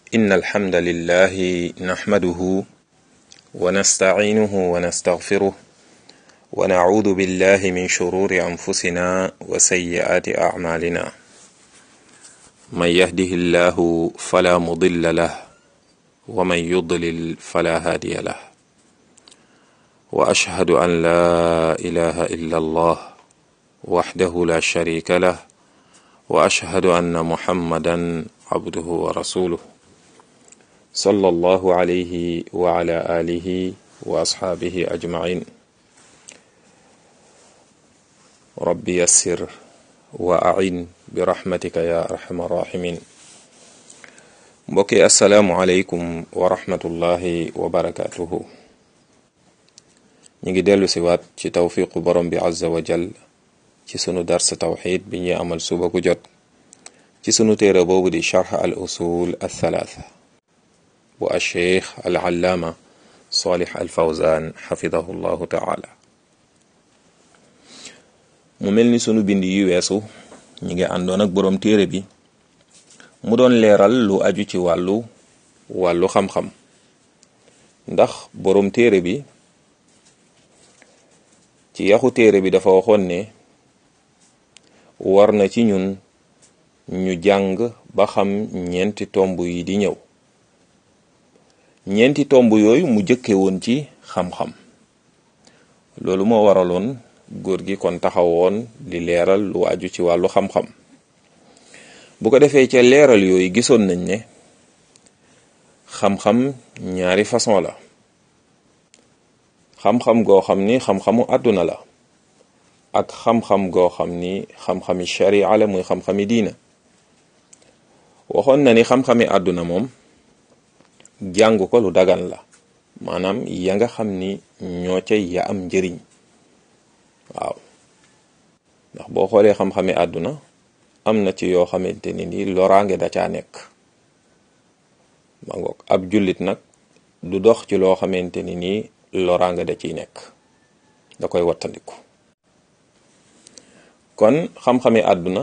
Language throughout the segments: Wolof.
إن الحمد لله نحمده ونستعينه ونستغفره ونعوذ بالله من شرور أنفسنا وسيئات أعمالنا من يهده الله فلا مضل له ومن يضلل فلا هادي له وأشهد أن لا إله إلا الله وحده لا شريك له وأشهد أن محمدا عبده ورسوله صلى الله عليه وعلى آله وأصحابه أجمعين رب يسر وأعين برحمتك يا أرحم الراحمين mbokki asalaamualeykum wa rahmatullahi wa barakaatuhu ñu ngi dellu si waat ci tawfiqu borom bi azza wa jal ci sunu darsa tawxid bi ñuy amal suba gu jot ci sunu téere boobu di charx al usul al thalaatha bu alcheikh al allaama salih al fawzan xafidahu llahu taala mu mel ni sunu bind yi weesu ñu ngi àndoon ak borom téere bi mu doon leeral lu aju ci wàllu wàllu xam-xam ndax borom téere bi ci yaxu téere bi dafa waxoon ne war na ci ñun ñu jàng ba xam ñeenti tomb yi di ñëw ñeenti tomb yooyu mu jëkke woon ci xam-xam loolu moo waraloon góor gi kon taxawoon di leeral lu aju ci wàllu xam-xam bu ko defee ca leeral yooyu gisoon nañ ne xam-xam ñaari façon la xam-xam goo xam ni xam-xamu àdduna la ak xam-xam goo xam ni xam-xami sharia la muy xam-xami diina waxoon na ni xam-xami àdduna moom jàng ko lu dagan la maanaam ya nga xam ni ñoo ca ya am njëriñ waaw ndax boo xoolee xam-xami àdduna am na ci yoo xamante ni ni loraange da caa nekk ma ngoog ab jullit nag du dox ci loo xamante ni nii loraange da ciy nekk da koy wattandiku kon xam-xami àdduna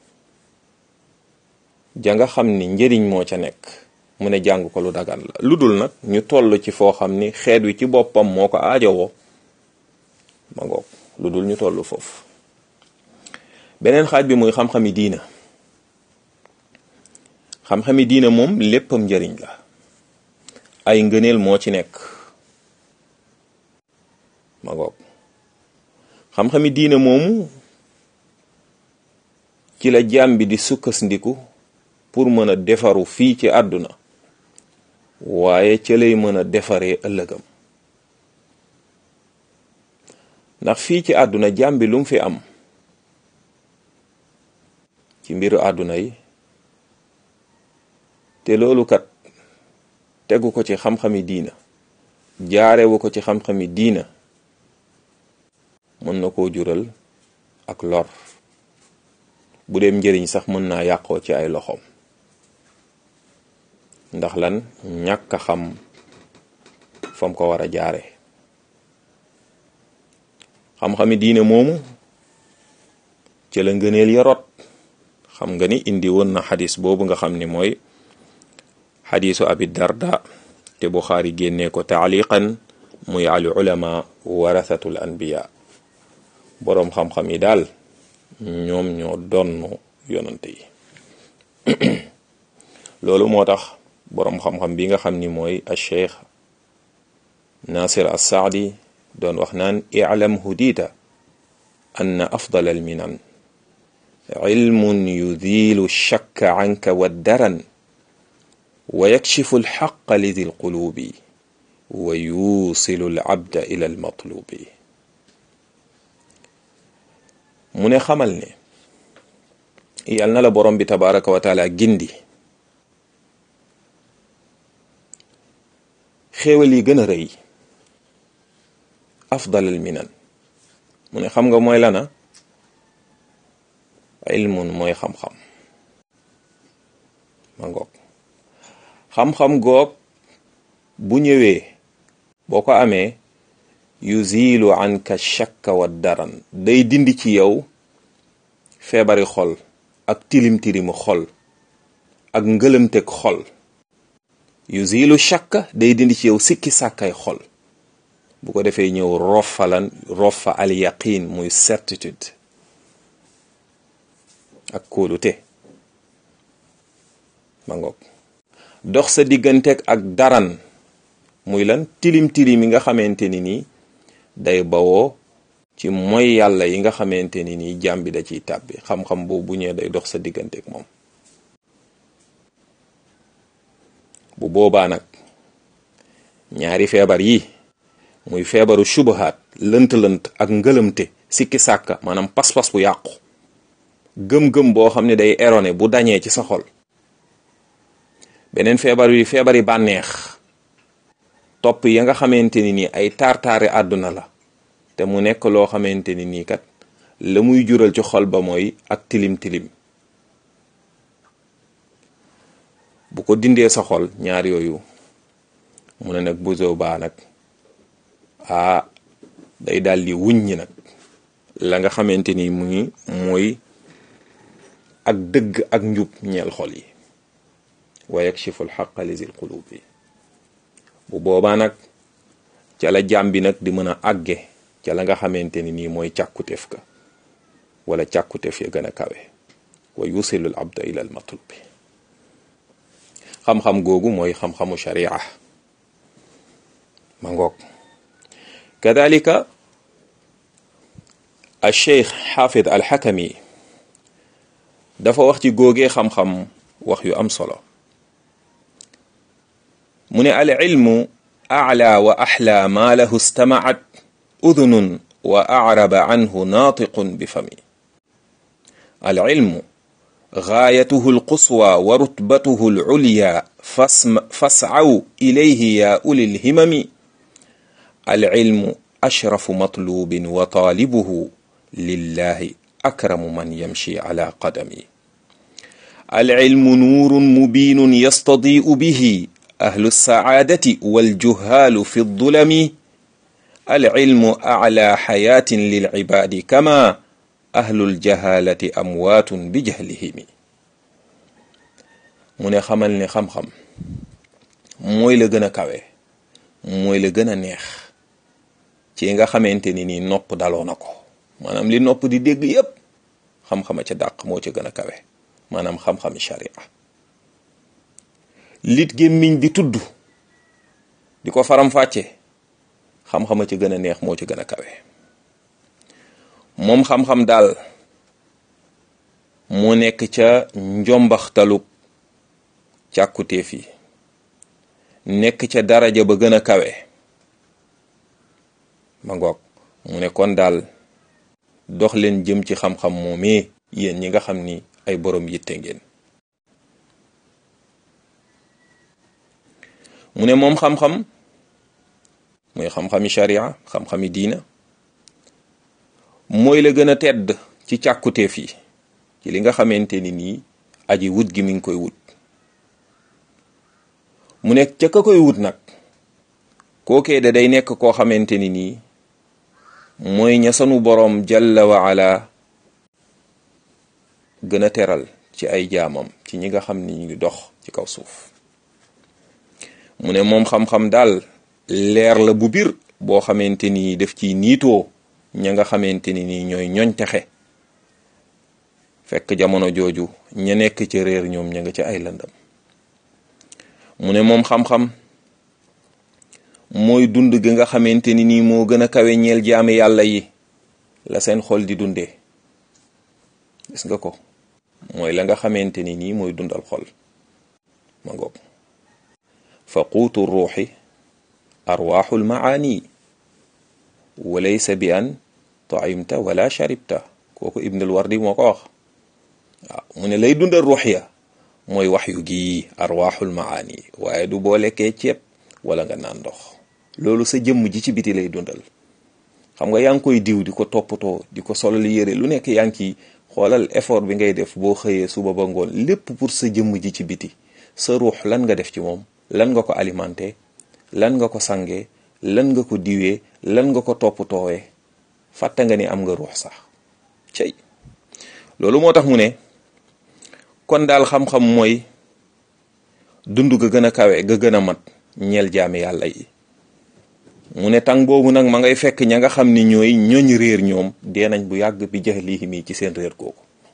ja nga xam ni njëriñ moo ca nekk mu ne jàng ko lu dagan la lu dul nag ñu toll ci foo xam ni xeet wi ci boppam moo ko aajowoo ma ngoog lu dul ñu toll foofu beneen xaaj bi muy xam-xami diina xam-xami diina moom léppam njëriñ la ay ngëneel moo ci nekk ma ngoog xam-xami diina moomu ci la jaam bi di sukkandiku pour mën a defaru fii ci àdduna waaye ca lay mën a defaree ëllëgam ndax fii ci àdduna jaam bi lu mu fi am ci mbiru àdduna yi te loolu kat tegu ko ci xam-xami diina jaarewu ko ci xam-xami diina mën na koo jural ak lor bu dem njëriñ sax mën naa yàqoo ci ay loxoom ndax lan ñàkk a xam fam ko war a jaare xam-xami diine moomu ci la ngëneel ya rot xam nga ni indi woon na xadis boobu nga xam ni mooy xadisu abi darda te buxaari génnee ko taaliqan muy al ulama warathatul anbiya boroom xam-xam yi daal ñoom ñoo donn yonante yi loolu moo tax boroom xam-xam bi nga xam ni mooy al cheikh nasir as saadi doon wax naan i'lam hudita anna afdal al minan ilmun yudilu shakka anka waddaran wa yakshifu alxaqa lidi alqulubi wa yusilu alabda ila almatlubi mu ne xamal ne yal na la borom bi tabaraka wa taala gindi xéewal yi gën a rëy afdal al minan mu ne xam nga mooy lana ilmun mooy xam-xam ma ngoog xam-xam goog bu ñëwee boo ko amee yuzilu anka shakka wa daran day dindi ci yow feebari xol ak tilim tilimu xol ak ngëlëmteg xol yuzilu shakka day dindi ci yow sikki sàkkay xol bu ko defee ñëw rofalan rofa al yaqin muy certitude ak kóolute ma ngoog dox sa digganteeg ak daran muy lan tilim tilim yi nga xamante ni nii day bawoo ci mooy yàlla yi nga xamante ni nii jàmm bi da ciy tàbbi xam-xam boobu bu ñëwee day dox sa digganteeg moom bu boobaa nag ñaari feebar yi muy feebaru subahaat lënt-lënt ak ngëlëmte sikki sàkka maanaam pas-pas bu yàqu gëm-gëm boo xam ne day erroné bu dañee ci sa xol beneen feebar yi feebari bànneex topp ya nga xamante ni nii ay taar-taari àdduna la te mu nekk loo xamante ni nii kat la muy jural ci xol ba mooy ak tilim-tilim bu ko dindee sa xol ñaar yooyu mu ne nag buso baa nag ah day daal di wuññi nag la nga xamante ni mu ngi mooy ak dëgg ak njub ñeel xol yi wa yakshifu alxaqa lizil qulub yi bu boobaa nag ca la jàmm bi nag di mën a àgge ca la nga xamante ni nii mooy càkkuteef ka wala càkkuteef ya gën a kawe wa yusilul abda ila al matlub bi xam-xam googu mooy xam-xamu sharia ma ngoog kadalika al cheikh xaafid al xakami dafa wax ci góogee xam-xam wax yu am solo mu ne al ilmu aclaa wa axlaa maa lahu istamacat udunun wa acraba canhu naatiqun bi fami al ilmu gaayatuhu alquswa wa rutbatuhu alculya fascaw ilayhi yaa uli lhimami alcilmu ashrafu matlubin wa taalibuhu lillahi akramu man yamshi ala qadami alcilmu nuurun mubiinun yastadii'u bihi ahlu lsacaadati waljuhaalu fi ldulami alcilmu aclaa xayaatin lilcibaadi kama ahlul jahalati amwaatun bi jahlihimi mu ne xamal ne xam-xam mooy la gën a kawe mooy la gën a neex ci nga xamante ni nii nopp daloo na ko maanaam li nopp di dégg yépp xam-xama ca dàq moo ca gën a kawe maanaam xam-xami sharia lit gémmiñ di tudd di ko faram-fàcce xam-xama ca gën a neex moo ca gën a kawe moom xam-xam daal mu nekk ca njombaxtaluk càkkutéef yi nekk ca daraja ba gën a kawe ma ngoog mu ne kon daal dox leen jëm ci xam-xam moomee yéen ñi nga xam ni ay borom yitte ngeen mu ne moom xam-xam muy xam-xami sharia xam-xami diina mooy la gën a tedd ci càkkutéef yi ci li nga xamante ni nii aji wut gi mi ngi koy wut mu nekk ca ka koy wut nag kookee da day nekk koo xamante ni nii mooy ña sanu boroom jalla wa ala gën a teral ci ay jaamam ci ñi nga xam ni ñu ngi dox ci kaw suuf mu ne moom xam-xam daal leer la bu bir boo xamante ni def ci niitoo ña nga xamante ni nii ñooy ñoñ texe fekk jamono jooju ña nekk ci réer ñoom ña nga ci ay lëndam mu ne moom xam-xam mooy dund gi nga xamante ni nii moo gën a kawe ñeel jaami yàlla yi la seen xol di dundee gis nga ko mooy la nga xamante ni nii mooy dundal xol ma ngoog fa quutu ruuxi arwaaxul maani walaysa bi an taimta wala sharibta kooku ibnul wardi moo ko wax waaw mu ne lay dundal ruux ya mooy wax yu gii arwaaxul maani waaye du boo lekkee ceeb wala nga naan ndox loolu sa jëmm ji ci biti lay dundal xam nga yaa ngi koy diw di ko toppatoo di ko solal yére lu nekk yaa ngi ciy xoolal effort bi ngay def boo xëyee suba ba ngoon lépp pour sa jëmm ji ci biti sa ruux lan nga def ci moom lan nga ko alimenté lan nga ko sangee lan nga ko diwee lan nga ko toppatoowee fàtte nga ni am nga ruux sax cey loolu moo tax mu ne kon daal xam-xam mooy dund ga gën a kawe ga gën a mat ñeel jaami yàlla yi mu ne tàng boobu nag ma ngay fekk ña nga xam ni ñooy ñooñ réer ñoom dee nañ bu yàgg bi jahlihim yi ci seen réer googu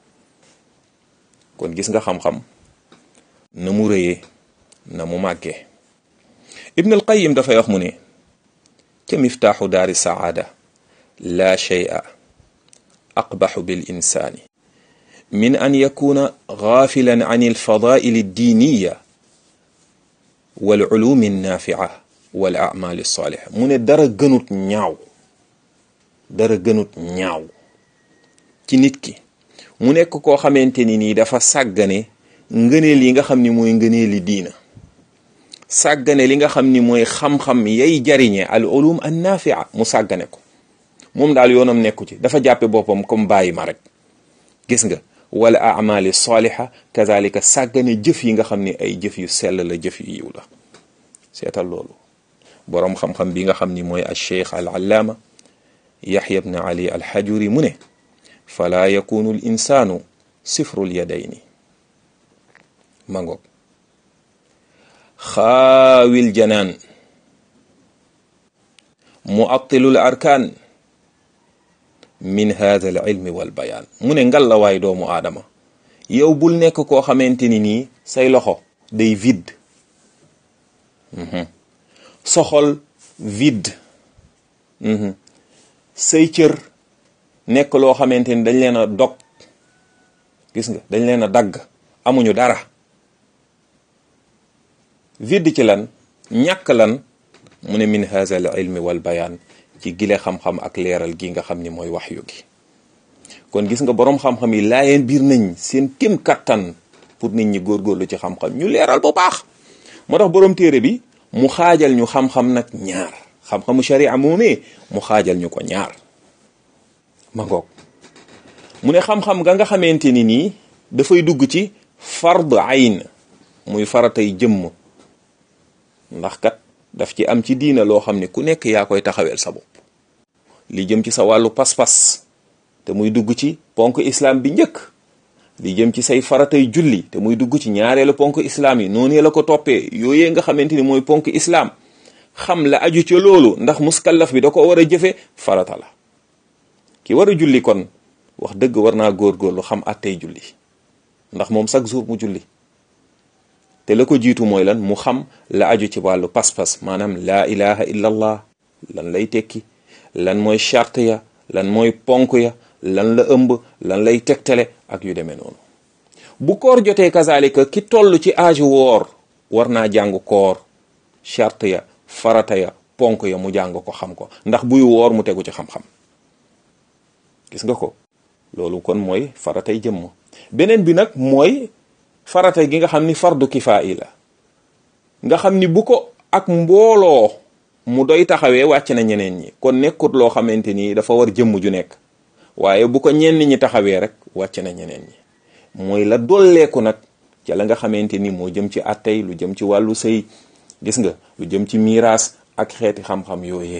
kon gis nga xam-xam na mu rëyee na mu màggee ibn al qayim dafay wax mu ne ca miftaaxu daari saada laa shay'a aqbaxu bil insaani min an yakuna gaafilan an alfadaa'il addiiniya wal ulumi annaafi'a wal a'maali saaliha mu ne dara gënut ñaaw dara gënut ñaaw ci nit ki mu nekk koo xamante ni nii dafa sàggane ngëneel yi nga xam ni mooy ngëneeli diina sàggane li nga xam ni mooy xam-xam yay jariñe al ulum an nafia mu sàggane ko moom daal yoonam nekku ci dafa jàppe boppam comme bàyyi ma rek gis nga wala amali saliha kazalika sàggane jëf yi nga xam ni ay jëf yu sell la jëf yu yiw la seetal loolu boroom xam-xam bi nga xam ni mooy al cheikh al allaama yaxya bne ali al xajuri mu ne fala yakunu l insaanu sifrul yadayni mangoog xaawil janaan muattilul arkaan min hada al ilmi wal bayaan mu ne ngal la waay doomu aadama yow bul nekk koo xamante ni nii say loxo day vide soxol vide say cër nekk loo xamante ni dañ leen a dog gis nga dañ leen a dagg amuñu dara vide ci lan ñàkk lan mu ne min haza al ilmi wal bayaan ci gile xam-xam ak leeral gi nga xam ni mooy waxyu gi kon gis nga boroom xam-xam yi laayeen biir nañ seen kem kattan pour nit ñi góorgóorlu ci xam-xam ñu leeral bu baax moo tax boroom téere bi mu xaajal ñu xam-xam nag ñaar xam-xamu sharia moomee mu xaajal ñu ko ñaar ma ngoog mu ne xam-xam ga nga xamante ni nii dafay dugg ci fard ayn muy faratay jëmm ndax kat daf ci am ci diina loo xam ne ku nekk yaa koy taxaweel sa bopp li jëm ci sa wàllu pas-pas te muy dugg ci ponk islam bi njëkk li jëm ci say faratay julli te muy dugg ci ñaareelu ponk islam yi noonu la ko toppee yooyee nga xamante ni mooy ponk islam xam la aju ca loolu ndax muskallaf bi da ko war a jëfe farata la ki war a julli kon wax dëgg war naa góorgóorlu xam attey julli ndax moom chaque jour mu julli te la ko jiitu mooy lan mu xam la aju ci wàllu pas-pas maanaam laa ilaha illa allah lan lay tekki lan mooy charte ya lan mooy ponk ya lan la ëmb lan lay tegtale ak yu demee noonu bu koor jotee kazalika ki toll ci âge woor war naa jàng koor charte ya farata ya ponk ya mu jàng ko xam ko ndax buy woor mu tegu ci xam-xam gis nga ko loolu kon mooy faratay jëmm beneen bi nag mooy farata gi nga xam ni fardu kifaayi la nga xam ni bu ko ak mbooloo mu doy taxawee wàcc na ñeneen ñi kon nekkut loo xamante ni dafa war jëmm ju nekk waaye bu ko ñenn ñi taxawee rek wàcc na ñeneen ñi mooy la dolleeku nag ca la nga xamante ni moo jëm ci attey lu jëm ci wàllu sëy gis nga lu jëm ci miiraas ak xeeti xam-xam yooyee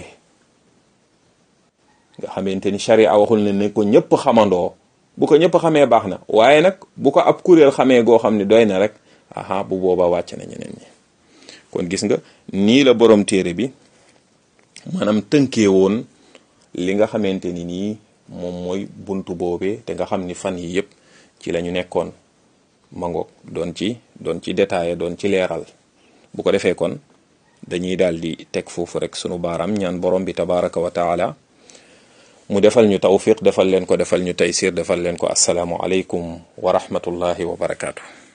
nga xamante ni sharia waxul ne ne ko ñëpp xamandoo bu ko ñëpp xamee baax na waaye nag bu ko ab kuréel xamee goo xam ne doy na rek aha bu boobaa wàcc na ñeneen ñi kon gis nga nii la borom téere bi maanaam tënkee woon li nga xamante ni nii moom mooy buntu boobee te nga xam ni fan yi yëpp ci la ñu nekkoon mangoog doon ci doon ci détaillé doon ci leeral bu ko defee kon dañuy daal di teg foofu rek sunu baaraam ñaan borom bi tabaraka wa taala mu defal ñu tawfiq defal leen ko defal ñu taysir defal leen ko asalaamu aleykum wa rahmatullahi wa barakaatu.